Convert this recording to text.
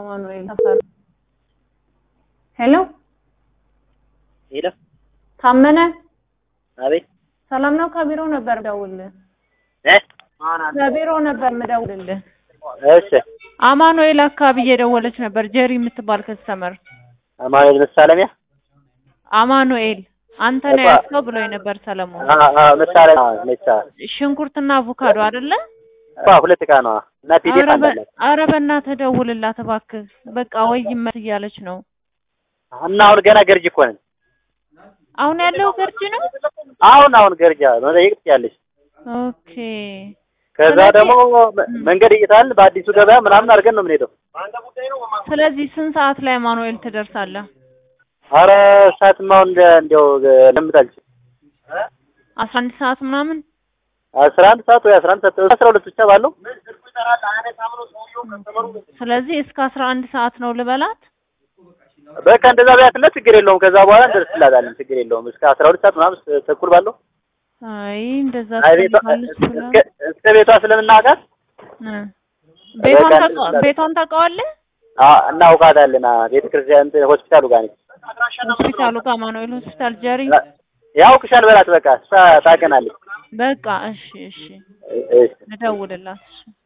አማኑኤል ተፈራ። ሄሎ ሄሎ፣ ታመነ አቤት። ሰላም ነው? ከቢሮ ነበር ምደውልልህ። እ ከቢሮ ነበር ምደውልልህ። እሺ፣ አማኑኤል አካባቢ እየደወለች ነበር ጀሪ የምትባል ከስተመር። አማኑኤል መሳለሚያ። አማኑኤል አንተ ነው እባ- ያልከው ብሎኝ ነበር ሰለሞን። አ አ መሳለሚያ መቻ ሽንኩርትና አቮካዶ አይደለ? ባ ሁለት ዕቃ ነው እና ፒዲኤፍ ኧረ በ- አለ ኧረ በእናትህ ደውልላት እባክህ። በቃ ወይ ይመት እያለች ነው። እና አሁን ገና ገርጅ እኮ ነን። አሁን ያለው ገርጂ ነው። አሁን አሁን ገርጃ መጠየቅ ትችያለሽ። ኦኬ ከዛ ስለዚህ- ደግሞ መ- መንገድ እይታል በአዲሱ ገበያ ምናምን አድርገን ነው የምንሄደው። ስለዚህ ስንት ሰዓት ላይ አማኑኤል ትደርሳለህ? አረ ሰዓትማ አሁን እንደ እንዲያው ለምታልች አስራ አንድ ሰዓት ምናምን አስራ አንድ ሰዓት ወይ አስራ አንድ ሰዓት አስራ ሁለት ብቻ ባለው ስለዚህ እስከ አስራ አንድ ሰዓት ነው ልበላት። በቃ እንደዛ ቢያትነ ችግር የለውም። ከዛ በኋላ እንደርስላታለን። ችግር የለውም። እስከ አስራ ሁለት ሰዓት ምናምን ስ- ተኩል ባለው አይ እንደዛ አይ ቤቷ ትፈልጋለች ብላ እስከ እስከ ቤቷ ስለምናውቃት እ ቤቷን በቃ ታውቀ- እንደዛ- ቤቷን ታውቀዋለህ? አ- እናውቃታለን። አ፣ ቤተ ክርስቲያን እንትን ሆስፒታሉ ጋር ነች። ሆስፒታሉ ጋር አማኑኤል ሆስፒታል ጀሪ። ያውቅሻል በላት። በቃ እሷ ታውቀናለች። በቃ እሺ እሺ እ- እሺ እደውልላት። እሺ